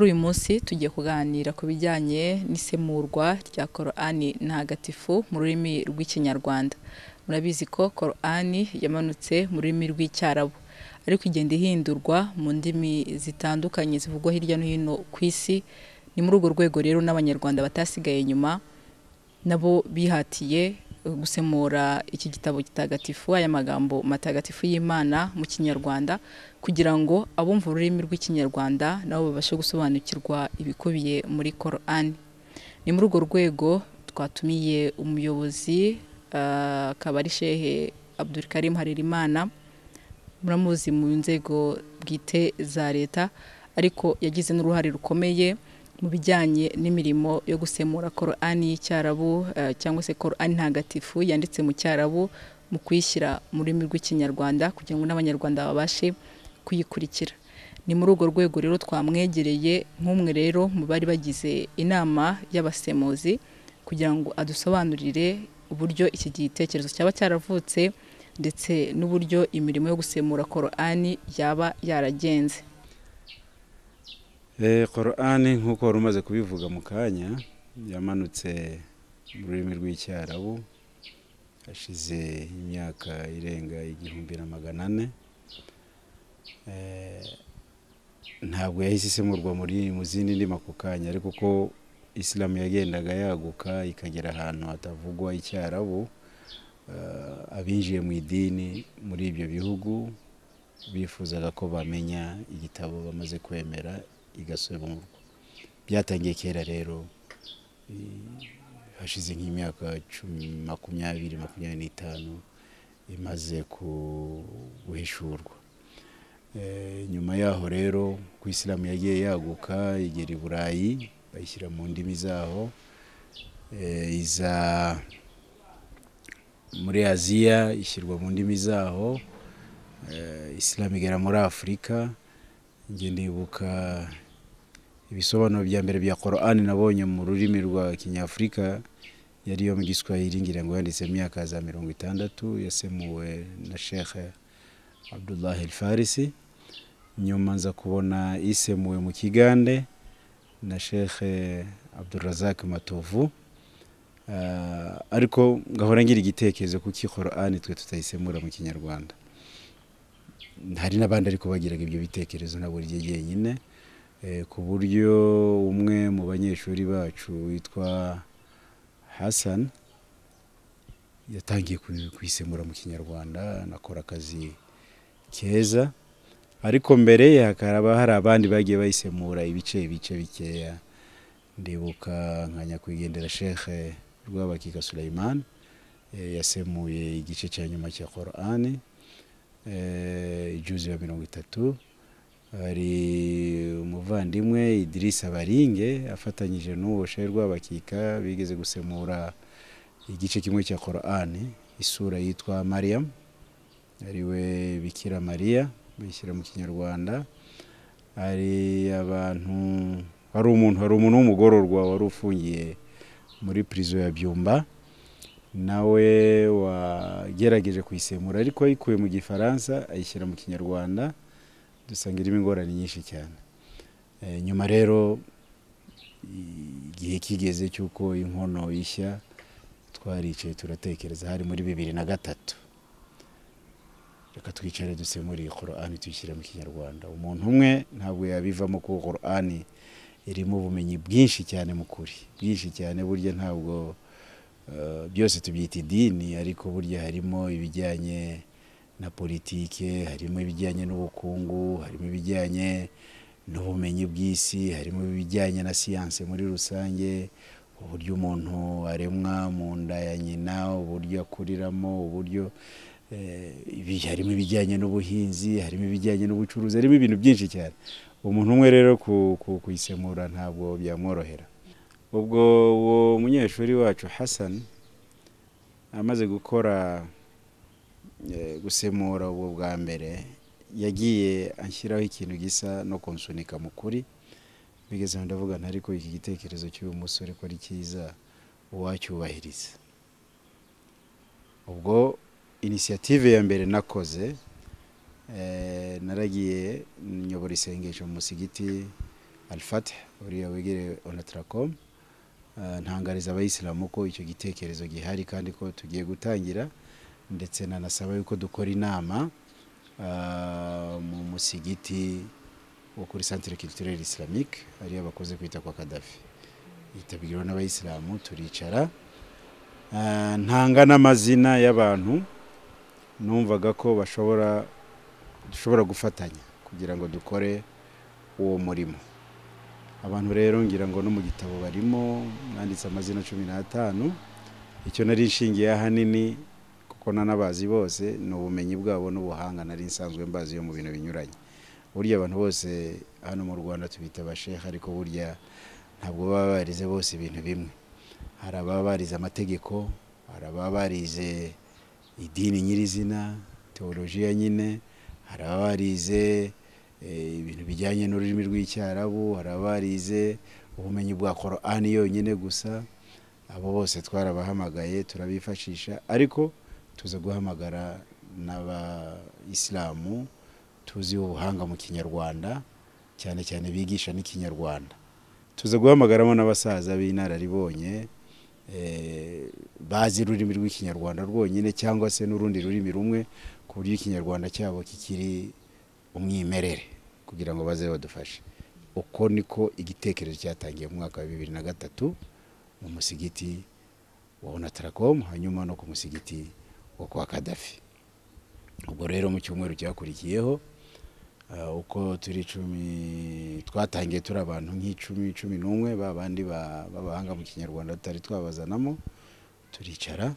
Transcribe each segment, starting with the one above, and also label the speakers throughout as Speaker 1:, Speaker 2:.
Speaker 1: uyu munsi tugiye kuganira ku bijyanye n'isemurwa rya korani ntagatifu mu rurimi rw'ikinyarwanda murabizi ko korani yamanutse mu rurimi rw'icyarabu ariko igenda ihindurwa mu ndimi zitandukanye zivugwa hirya no hino ku isi ni muri urwo rwego rero n'abanyarwanda batasigaye inyuma nabo bihatiye gusemura iki gitabo gitagatifu aya magambo matagatifu y'imana mu kinyarwanda kugira ngo abumva ururimi rw'ikinyarwanda nabo babashe gusobanukirwa ibikubiye muri korani ni muri urwo rwego twatumiye umuyobozi ah, akaba ari shehe abdurikarim harerimana muramuzi mu nzego bwite za leta ariko yagize n'uruhare rukomeye mu bijyanye n'imirimo yo gusemura korani y'icyarabu eh, cyangwa se korani ntagatifu yanditse mu cyarabu mu kuyishyira mu rurimi rw'ikinyarwanda kugira ngo n'abanyarwanda babashe kuyikurikira ni muri urwo rwego rero twamwegereye nk'umwe rero mu bari bagize inama y'abasemuzi kugira ngo adusobanurire uburyo iki gitekerezo cyaba cyaravutse ndetse n'uburyo imirimo yo gusemura korani yaba yaragenze
Speaker 2: Eh, korani nk'uko wari umaze kubivuga mu kanya yamanutse mu rurimi rw'icyarabu hashize imyaka irenga igihumbi na magana ane Eh, ntabwo yahise isemurwa muri mu zindi ndimi ako kanya ariko uko isilamu yagendaga yaguka ikagera ahantu hatavugwa icyarabu eh, abinjiye mu idini muri ibyo bihugu bifuzaga ko bamenya igitabo bamaze kwemera igasemurwa byatangiye kera rero i- hashize nk'imyaka cumi makumyabiri makumyabiri n'itanu imaze ku- guhishurwa Eh, nyuma yaho rero ku isilamu yagiye yaguka igera i burayi bayishyira mu ndimi zaho Eh, iza muri aziya ishyirwa mu ndimi zaho Eh, isilamu igera muri afurika njye ndibuka ibisobanuro bya mbere bya korani nabonye mu rurimi rwa kinyafurika yari iyo mu giswahili ngira ngo yanditse mu myaka ya za mirongo itandatu yasemuwe na shekhe abdullah el farisi nyuma nza kubona isemuwe mu kigande na shekhe abdurazak matovu Ah, ariko ngahora ngira igitekerezo kuko iyi korani twe tutayisemura mu kinyarwanda hari n'abandi ariko bagiraga ibyo bitekerezo ntabwo rye jyenyine Eh, ku buryo umwe mu banyeshuri bacu witwa Hassan yatangiye kuyi- kuyisemura mu kinyarwanda anakora akazi keza ariko mbere ye hakaba hari abandi bagiye bayisemura ibice ibice bikeya ndibuka nka nyakwigendera shekhe rwabakika Sulaiman eh, yasemuye igice cya nyuma cya korani ijuzi ya mirongo itatu hari umuvandimwe idirisa baringe afatanyije n'uwo shehe rwabakika bigeze gusemura igice kimwe cya korani isura yitwa mariyamu ariwe bikira mariya bishyira mu kinyarwanda hari abantu hari umuntu hari umuntu w'umugororwa wari ufungiye muri prison ya byumba nawe wagerageje kuyisemura ariko ayikuye mu gifaransa ayishyira mu kinyarwanda dusanga irimo ingorane nyinshi cyane Eh, nyuma rero i- igihe kigeze cy'uko inkono ishya twaricaye turatekereza hari muri bibiri na gatatu reka twicare dusemure iyi korani tuyishyire mu kinyarwanda umuntu umwe ntabwo yabivamo kuko korani irimo ubumenyi bwinshi cyane mu kuri bwinshi cyane burya ntabwo eh, byose tubyita idini ariko burya harimo ibijyanye na politike harimo ibijyanye n'ubukungu harimo ibijyanye n'ubumenyi bw'isi harimo ibijyanye na siyanse muri rusange uburyo umuntu aremwa mu nda ya nyina uburyo akuriramo uburyo eh, ibi- harimo ibijyanye n'ubuhinzi harimo ibijyanye n'ubucuruzi harimo ibintu byinshi cyane umuntu umwe rero ku- ku- kuyisemura ntabwo byamworohera ubwo uwo munyeshuri wacu Hassan amaze gukora eh, gusemura ubwo bwa mbere yagiye anshyiraho ikintu gisa no kunsunika mu kuri bigeze aho ndavuga nti ariko iki gitekerezo cy'uyu musore ko ari cyiza uwacyubahiriza ubwo inisiyative ya mbere nakoze eh, naragiye nyobora isengesho mu musigiti alifate uriya wegereye onatarakomu ntangariza abayisilamu ko icyo gitekerezo gihari kandi ko tugiye gutangira ndetse nanasaba yuko dukora inama ah, mu musigiti wo kuri santire kiriturere isilamike ariyo bakunze kwita kwa kadafi yitabiriwe n'abayisilamu turicara Ah, ntanga n'amazina y'abantu numvaga ko bashobora dushobora gufatanya kugira ngo dukore uwo murimo abantu rero ngira ngo no mu gitabo barimo mwanditse amazina cumi n'atanu icyo nari nshingiye ahanini kuko nanabazi bose ni ubumenyi bwabo n'ubuhanga nari nsanzwe mbazi yo mu bintu binyuranye burya abantu bose hano mu rwanda tubita abasheha ariko burya ntabwo baba barize bose ibintu bimwe hari ababa barize amategeko hari ababa barize idini nyirizina teolojiya nyine hari ababa barize eh, ibintu bijyanye n'ururimi rw'icyarabu hari ababa barize ubumenyi bwa korani yonyine gusa abo bose twarabahamagaye turabifashisha ariko tuza guhamagara n'abayisilamu tuziho ubuhanga mu kinyarwanda cyane cyane bigisha n'ikinyarwanda tuza guhamagaramo n'abasaza b'inararibonye eh, bazi ururimi rw'ikinyarwanda rwonyine cyangwa se n'urundi rurimi rumwe ku buryo ikinyarwanda cyabo kikiri umwimerere kugira ngo baze badufashe uko niko igitekerezo cyatangiye mu mwaka wa bibiri na gatatu mu musigiti wa onataracom hanyuma no ku musigiti wo kwa kadafi ubwo rero mu cyumweru cyakurikiyeho ah, uko turi icumi twatangiye turi abantu nk'icumi cumi n'umwe ba bandi ba- b'abahanga mu kinyarwanda tutari twabazanamo turicara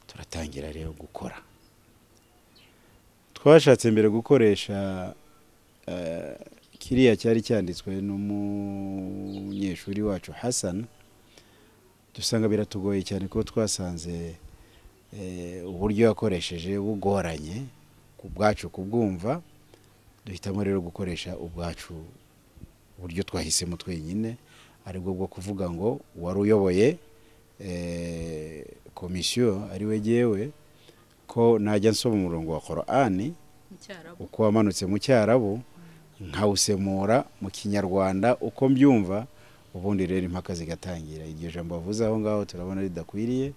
Speaker 2: turatangira rero gukora twashatse mbere gukoresha eh, kiriya cyari cyanditswe n'umunyeshuri wacu hassan dusanga biratugoye cyane kuko twasanze eh, uburyo yakoresheje bugoranye ku bwacu kubwumva duhitamo rero gukoresha ubwacu uburyo twahisemo twenyine aribwo bwo kuvuga ngo uwari uyoboye eh, komisiyo ari we jyewe ko najya nsoma umurongo wa korani uko wamanutse mu cyarabu nkawusemura mu kinyarwanda uko mbyumva ubundi rero impaka zigatangira iryo jambo wavuze aho ngaho turabona ridakwiriye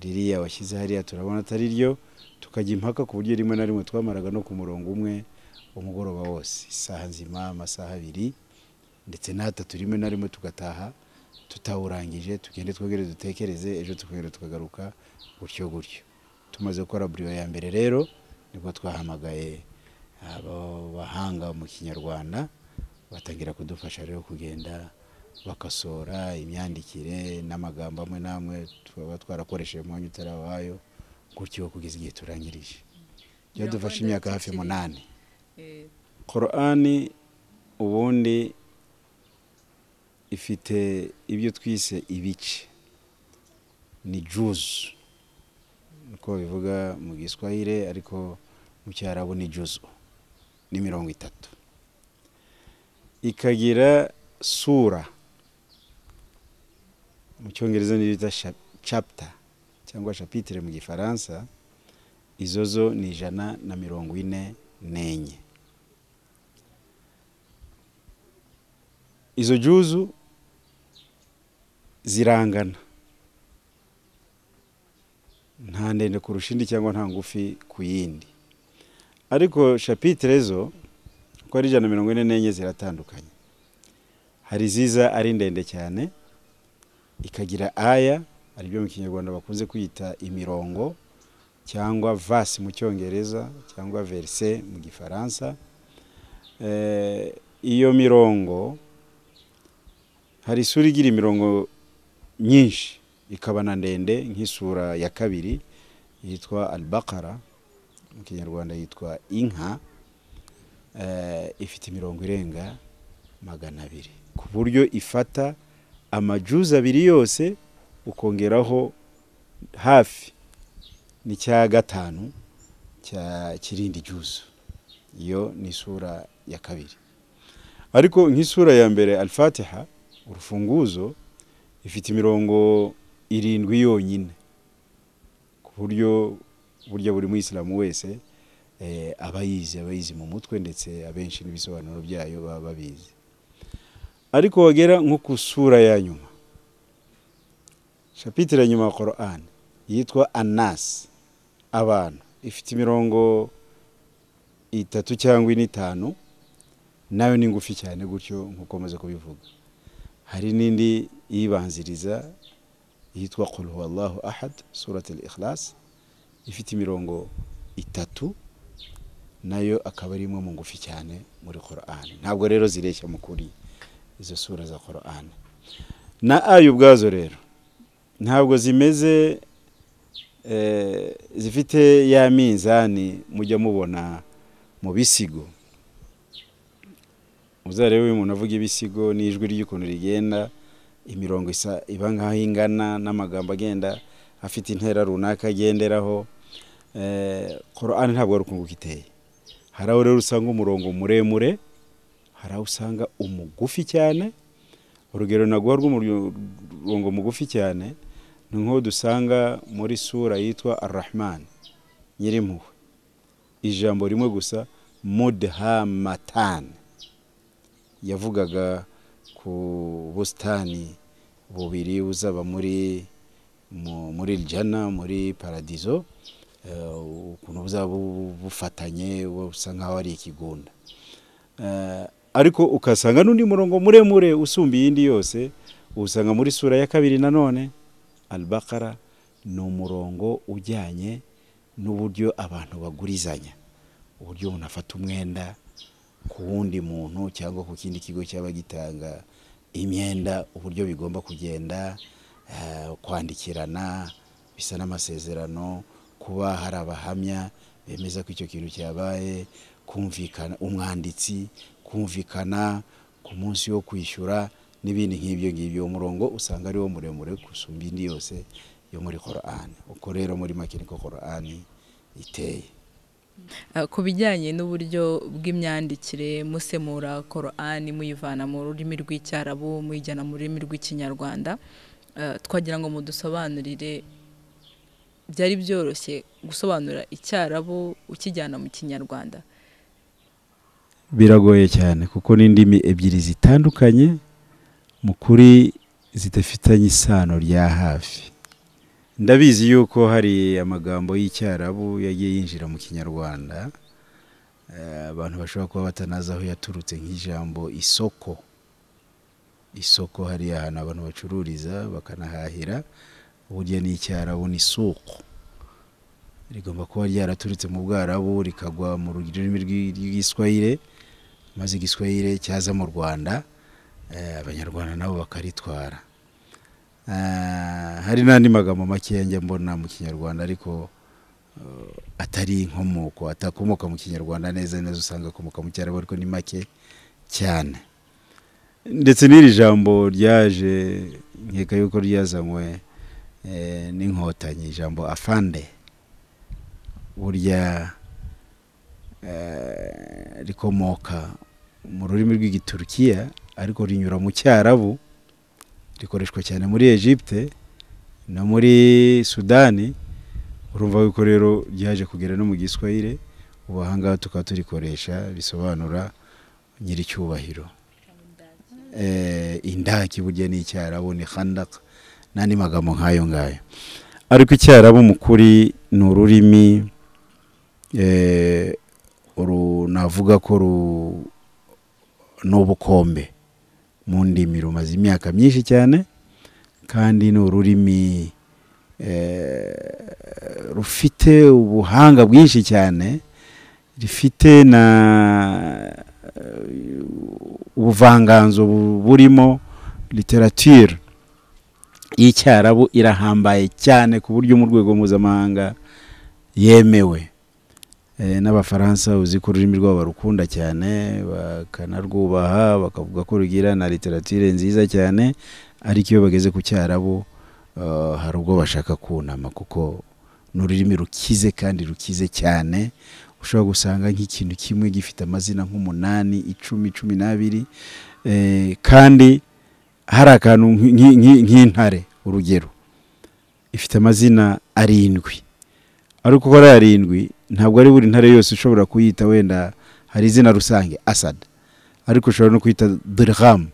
Speaker 2: ririya washyize hariya turabona atari ryo tukajya impaka ku buryo rimwe na rimwe twamaraga no ku murongo umwe umugoroba wose isaha nzima amasaha abiri ndetse n'atatu rimwe na rimwe tugataha tutawurangije tugende twongere dutekereze ejo tukongera tukagaruka gutyo gutyo tumaze gukora buriyo ya mbere rero nibwo twahamagaye abo bahanga mu kinyarwanda batangira kudufasha rero kugenda bakasora imyandikire n'amagambo amwe n'amwe twaba twarakoresheje mu mwanya utarawayo gutyo kugeza igihe turangirije byadufashe imyaka hafi munani korani ubundi ifite ibyo twise ibice ni juzu uko bivuga mu giswahire ariko mu cyarabu ni juzu ni mirongo itatu ikagira sura mu cyongereza niyo bita sha- chapter cyangwa chapitire mu gifaransa izo zo ni ijana na mirongo ine n'enye izo juzu zirangana nta ndende kurusha indi cyangwa nta ngufi ku yindi ariko shapitire zo uko ari ijana na mirongo ine n'enye ziratandukanye hari iziza ari ndende cyane ikagira aya aribyo mu kinyarwanda bakunze kwita imirongo cyangwa vasi mu cyongereza cyangwa verise mu gifaransa Eh, iyo mirongo hari isura igira imirongo nyinshi ikaba na ndende nk'isura ya kabiri yitwa albakara mu kinyarwanda yitwa inka eh, ifite imirongo irenga magana abiri ku buryo ifata amajuzi abiri yose ukongeraho hafi n'icya gatanu cya kirindi juzu iyo ni isura ya kabiri ariko nk'isura ya mbere alfatiha urufunguzo ifite imirongo irindwi yonyine ku buryo burya buri muyisilamu wese eh, aba yizi aba yizi mu mutwe ndetse abenshi n'ibisobanuro byayo baba babizi ariko wagera nko ku sura ya nyuma shapitire ya nyuma ya korani yitwa anasi abantu ifite imirongo itatu cyangwa ine itanu nayo ni ngufi cyane gutyo nk'uko maze kubivuga hari n'indi iyibanziriza yitwa kuruhu allahu ahad suratire ikirasi ifite imirongo itatu nayo akaba ari imwe mu ngufi cyane muri korani ntabwo rero zireshya mu kuri izo sura za korani na ayo ubwazo rero ntabwo zimeze zifite ya minzani mujya mubona mu bisigo uzarebe uyu muntu avuga ibisigo n'ijwi ry'ukuntu rigenda imirongo isa iba nk'aho ingana n'amagambo agenda afite intera runaka agenderaho korani ntabwo ari ukunguka iteye hari aho rero usanga umurongo muremure hari aho usanga umugufi cyane urugero naguha rw'umurongo mugufi cyane ni nk'uwo dusanga muri sura yitwa arahmani nyirimpuhwe ijambo rimwe gusa mudhamatani yavugaga ku busitani bubiri buzaba muri muri jana muri paradizo ukuntu buzaba bufatanye busa nk'aho ari ikigunda ariko ukasanga n'undi murongo muremure usumba iyindi yose usanga muri sura ya kabiri nanone albakara ni umurongo ujyanye n'uburyo abantu bagurizanya uburyo umuntu afata umwenda ku wundi muntu cyangwa ku kindi kigo cyaba gitanga imyenda uburyo bigomba kugenda kwandikirana bisa n'amasezerano kuba hari abahamya bemeza ko icyo kintu cyabaye kumvikana umwanditsi kumvikana ku munsi wo kwishyura n'ibindi nk'ibyo ngibyo uwo murongo usanga ari wo muremure gusumba indi yose yo muri korani uko rero muri make niko korani iteye
Speaker 1: ku bijyanye n'uburyo bw'imyandikire musemura korani muyivana mu rurimi rw'icyarabu muyijyana mu rurimi rw'ikinyarwanda twagira ngo mudusobanurire byari byoroshye gusobanura icyarabu ukijyana mu kinyarwanda
Speaker 2: biragoye cyane kuko n'indimi ebyiri zitandukanye mu kuri zidafitanye isano rya hafi ndabizi yuko hari amagambo y'icyarabu yagiye yinjira mu kinyarwanda abantu bashobora kuba batanazi aho yaturutse nk'ijambo isoko isoko hari ahantu abantu bacururiza bakanahahira burya ni icyarabu ni isoko rigomba kuba ryaraturutse mu bwarabu rikagwa mu rurimi rw'igiswahire maze igiswahire cyaza mu rwanda abanyarwanda nabo bakaritwara hari n'andi magambo makeya njya mbona mu kinyarwanda ariko atari inkomoko atakomoka mu kinyarwanda neza neza usanga akomoka mu cyarabu ariko ni make cyane ndetse n'iri jambo ryaje nkeka yuko ryazanywe n'inkotanyi ijambo afande burya rikomoka mu rurimi rw'igiturukiya ariko rinyura mu cyarabu rikoreshwa cyane muri Egypte no muri sudani urumva yuko rero ryaje kugera no mu giswahire ubu ahangaha tukaba turikoresha bisobanura nyiricyubahiro indaki burya ni icyarabu ni handaka n'andi magambo nk'ayo ngayo ariko icyarabu mu kuri ni ururimi navuga ko ni ubukombe mu ndimi rumaze imyaka myinshi cyane kandi ni ururimi rufite ubuhanga bwinshi cyane rifite na ubuvanganzo burimo literatire y'icyarabu irahambaye cyane ku buryo mu rwego mpuzamahanga yemewe n'abafaransa uzi ko ururimi rwabo barukunda cyane bakanarwubaha bakavuga ko rugira na literatire nziza cyane ariko iyo bageze ku cyarabu hari ubwo bashaka kunama kuko ni ururimi rukize kandi rukize cyane ushobora gusanga nk'ikintu kimwe gifite amazina nk'umunani icumi cumi n'abiri kandi hari akantu nk'intare urugero ifite amazina arindwi ariko uko ari arindwi ntabwo ari buri ntare yose ushobora kuyita wenda hari izina rusange asad ariko ushobora no kwita dirham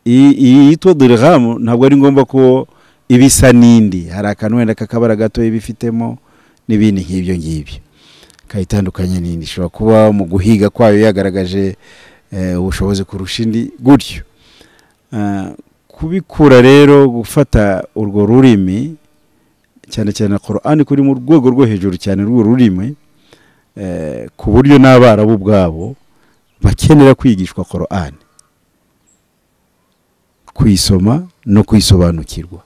Speaker 2: iyi yitwa dirihamu ntabwo ari ngombwa ko iba isa n'indi hari akantu wenda k'akabara gato iba ifitemo n'ibindi nk'ibyo ngibyo kayitandukanye n'indi ishobora kuba mu guhiga kwayo yagaragaje ubushobozi kurusha indi gutyo kubikura rero gufata urwo rurimi cyane cyane korani kuri mu rwego rwo hejuru cyane rw'uru rurimi ku buryo n'abarabu ubwabo bakenera kwigishwa korani kuyisoma no kuyisobanukirwa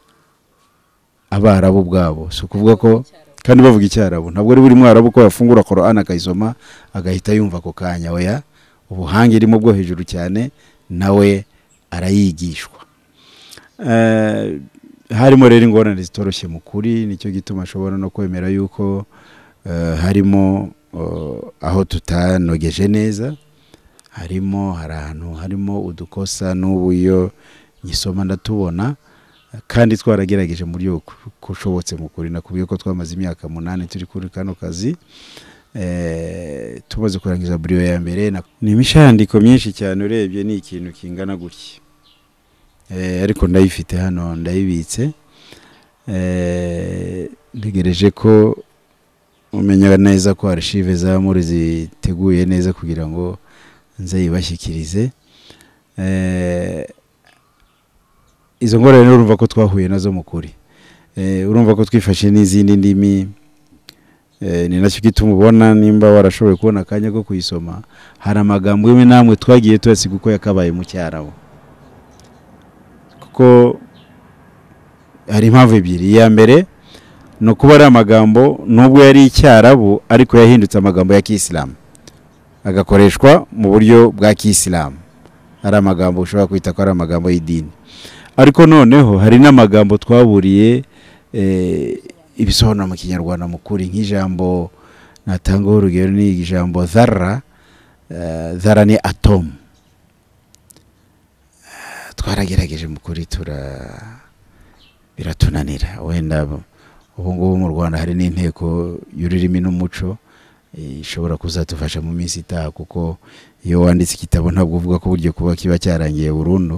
Speaker 2: abarabu ubwabo si ukuvuga ko kandi bavuga icyarabu ntabwo ari buri mwarabu ko yafungura korani akayisoma agahita yumva ako kanya weya ubuhanga irimo bwo hejuru cyane nawe arayigishwa harimo rero ingorane zitoroshye mu kuri nicyo gituma ashobora no kwemera yuko harimo aho tutanogeje neza harimo hari ahantu harimo udukosa n'ubu iyo nyisoma ndatubona kandi twaragerageje mu buryo bushobotse mu kuri nakubwiye ko twamaze imyaka munani turi kuri kano kazi tumaze kurangiza buriyo ya mbere ni imishandiko myinshi cyane urebye ni ikintu kingana gutya ariko ndayifite hano ndayibitse ntegereje ko umenya neza ko arishive za muri ziteguye neza kugira ngo nze yibashyikirize izo ngorane urumva ko twahuye nazo mu kuri urumva ko twifashe n'izindi ndimi ni nacyo gituma ubona nimba warashoboye kubona akanya ko kuyisoma hari amagambo imwe n'amwe twagiye tuyasiga uko yakabaye mu cyarabu ko hari impamvu ebyiri iya mbere ni ukuba ari amagambo nubwo yari icyarabu ariko yahindutse amagambo ya kisilamu agakoreshwa mu buryo bwa kisilamu ari amagambo ushobora kwita ko ari amagambo y'idini ariko noneho hari n'amagambo twaburiye ibisobanuro mu kinyarwanda mukuri nk'ijambo natangaho urugero ni ijambo zara zara ni atomu twaragerageje mu kuri tura biratunanira wenda ubu ngubu mu rwanda hari n'inteko y'ururimi n'umuco ishobora kuzadufasha mu minsi itaha kuko iyo wanditse igitabo ntabwo uvuga ko uburyo kuba kiba cyarangiye burundu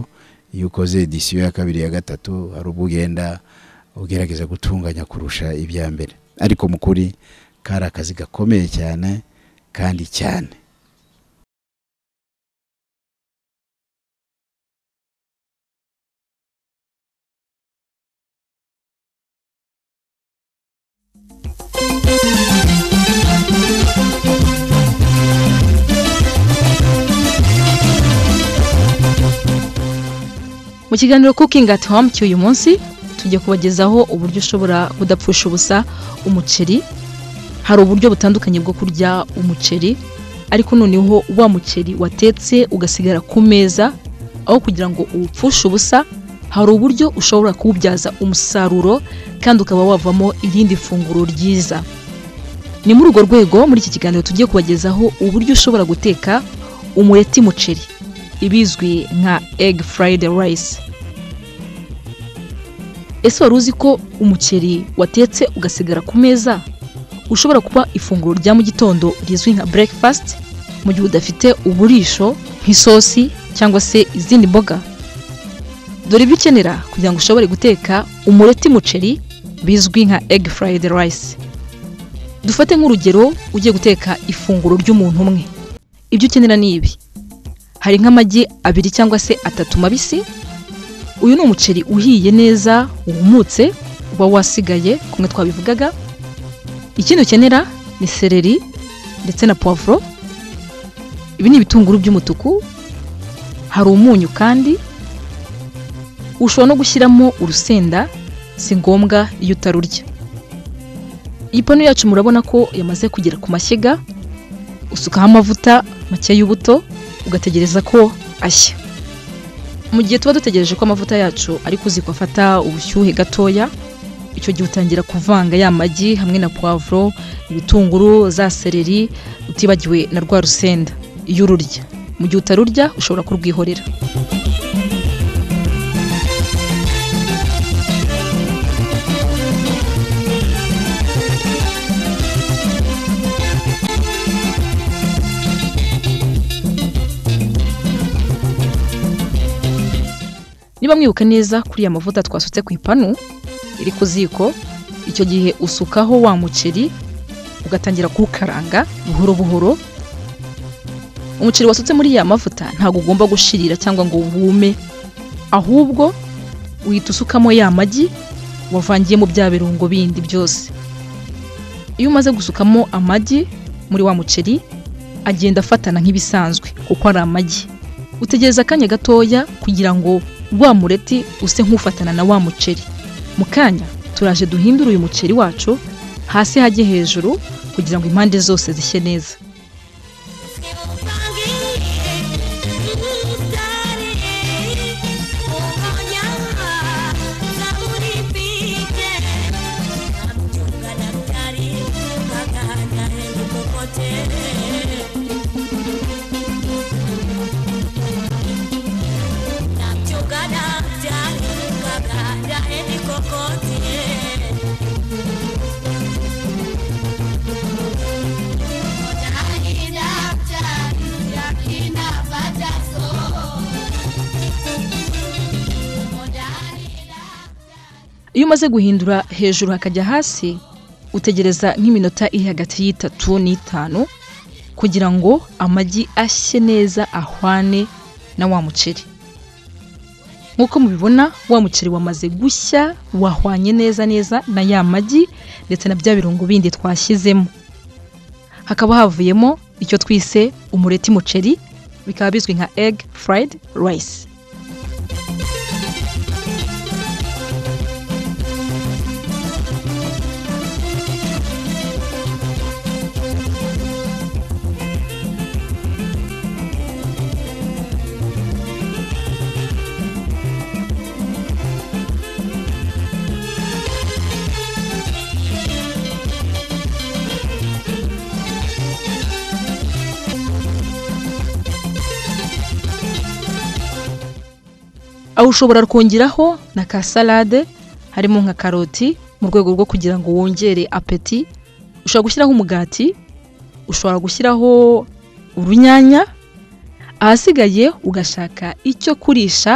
Speaker 2: iyo ukoze edisiyo ya kabiri ya gatatu hari ubwo ugenda ugerageza gutunganya kurusha ibya mbere ariko mu kuri kari akazi gakomeye cyane kandi cyane
Speaker 3: mu kiganiro cooking at home cy'uyu munsi tujya kubagezaho uburyo ushobora kudapfusha ubusa umuceri hari uburyo butandukanye bwo kurya umuceri ariko noneho wa muceri watetse ugasigara ku meza aho kugira ngo uwupfushe ubusa hari uburyo ushobora kuwubyaza umusaruro kandi ukaba wavamo irindi funguro ryiza ni muri urwo rwego muri iki kiganiro tugiye kubagezaho uburyo ushobora guteka umureti muceri ibizwi nka egg fried rice ese wari uzi ko umuceri watetse ugasigara ku meza ushobora kuba ifunguro rya mu gitondo rizwi nka breakfast mu gihe udafite uburisho nk'isosi cyangwa se izindi mboga dore ibyo ukenera kugira ngo ushobore guteka umureti muceri bizwi nka egg fried rice dufate nk'urugero ugiye guteka ifunguro ry'umuntu umwe ibyo ukenera ni ibi hari nk'amagi abiri cyangwa se atatu mabisi uyu ni umuceri uhiye neza wumutse uba wasigaye kumwe twabivugaga ikindi ukenera ni sereri ndetse na puwavuro ibi ni ibitunguru by'umutuku hari umunyu kandi ushobora no gushyiramo urusenda si ngombwa iyo utarurya iyi panu yacu murabona ko yamaze kugera ku mashyiga usukaho amavuta make y'ubuto ugategereza ko ashya mu gihe tuba dutegereje ko amavuta yacu ari kuzikwa afata ubushyuhe gatoya icyo gihe utangira kuvanga ya magi hamwe na puwavuro ibitunguru za sereri utibagiwe na rwa rusenda iyo ururya mu gihe utarurya ushobora kurwihorera niba mwibuka neza kuriya mavuta twasutse ku ipanu iri ku ziko icyo gihe usukaho wa muceri ugatangira kuwukaranga buhoro buhoro umuceri wasutse muri ya mavuta ntabwo ugomba gushirira cyangwa ngo wume ahubwo uhita usukamo ya magi wavangiye mu bya birungo bindi byose iyo umaze gusukamo amagi muri wa muceri agenda afatana nk'ibisanzwe kuko ari amagi utegereza akanya gatoya kugira ngo wa mureti use nk'ufatana na wa muceri mu kanya turaje duhindure uyu muceri wacu hasi hajye hejuru kugira ngo impande zose zishye neza iyo umaze guhindura hejuru hakajya hasi utegereza nk'iminota iri hagati y'itatu n'itanu kugira ngo amagi ashye neza ahwane na wa muceri nk'uko mubibona wa muceri wamaze gushya wahwanye neza neza na ya magi ndetse na bya birungo bindi twashyizemo hakaba havuyemo icyo twise umureti muceri bikaba bizwi nka egg fried rice aho ushobora kongeraho na ka salade harimo nka karoti mu rwego rwo kugira ngo wongere apeti ushobora gushyiraho umugati ushobora gushyiraho urunyanya ahasigaye ugashaka icyo kurisha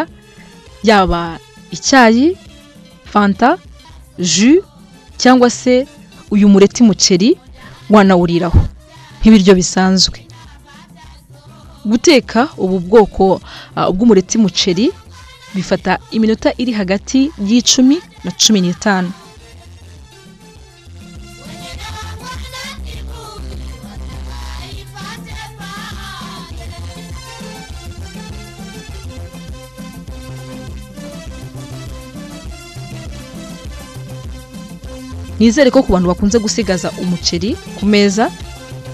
Speaker 3: yaba icyayi fanta ju cyangwa se uyu mureti muceri wanawuriraho nk'ibiryo bisanzwe guteka ubu bwoko bw'umureti muceri bifata iminota iri hagati y'icumi na cumi n'itanu nizere ko ku bantu bakunze gusigaza umuceri ku meza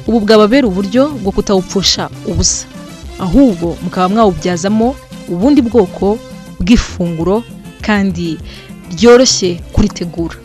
Speaker 3: ubu bwababera uburyo bwo kutawupfusha ubusa ahubwo mukaba mwawubyazamo ubundi bwoko bw'ifunguro kandi ryoroshye kuritegura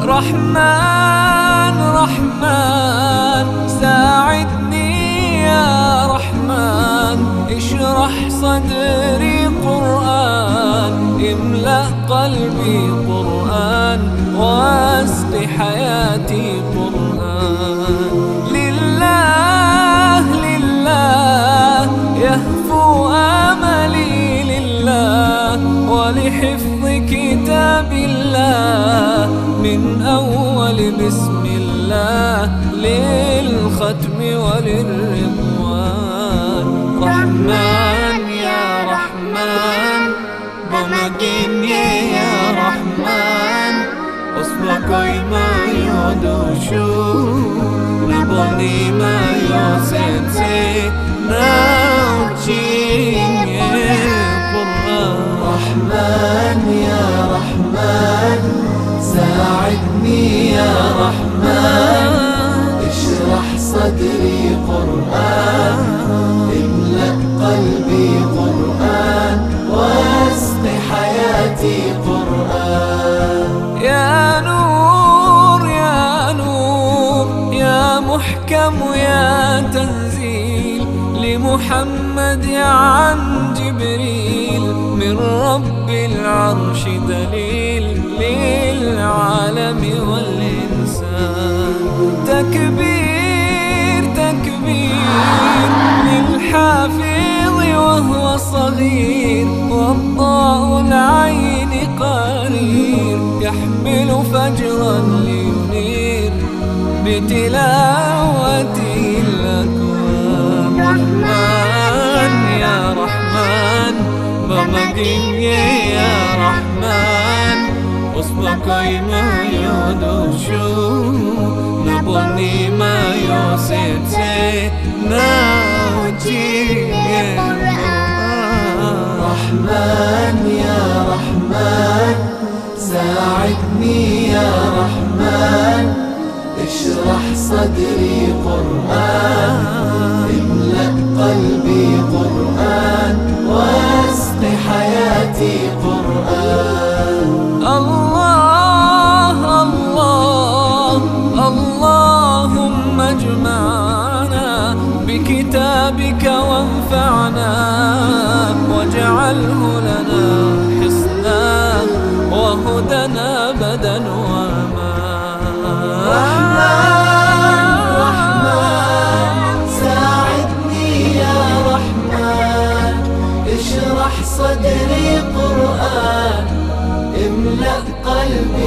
Speaker 4: رحمن رحمن ساعدني يا رحمن اشرح صدري قرآن املأ قلبي قرآن واسق حياتي قرآن لله لله يهفو املي لله ولحفظ كتاب الله من اول بسم الله للختم وللرضوان رحمن يا رحمن بمجيني يا رحمن أصبقي ما يدوشو نبني ما يسنسي نوجيني قرآن رحمن يا رحمن ساعدني يا رحمن اشرح صدري قرآن املأ قلبي قرآن واسق حياتي قرآن يا نور يا نور يا محكم يا تنزيل لمحمد عن جبريل من رب العرش دليل للعالم والإنسان تكبير تكبير للحافظ وهو صغير والضاء العين قرير يحمل فجرا لينير بتلاوته الأكوان رحمن يا رحمن بمجين يا رحمن أصبقي ما يدوشو نبني ما يوسيتي ناوجي رحمن يا رحمن ساعدني يا رحمن اشرح صدري قرآن املأ قلبي قرآن واسق حياتي قرآن الله الله اللهم اجمعنا بكتابك وانفعنا واجعله لنا حصنا وهدنا بدا وما رحمن ساعدني يا رحمن اشرح صدري قرآن املأ قلبي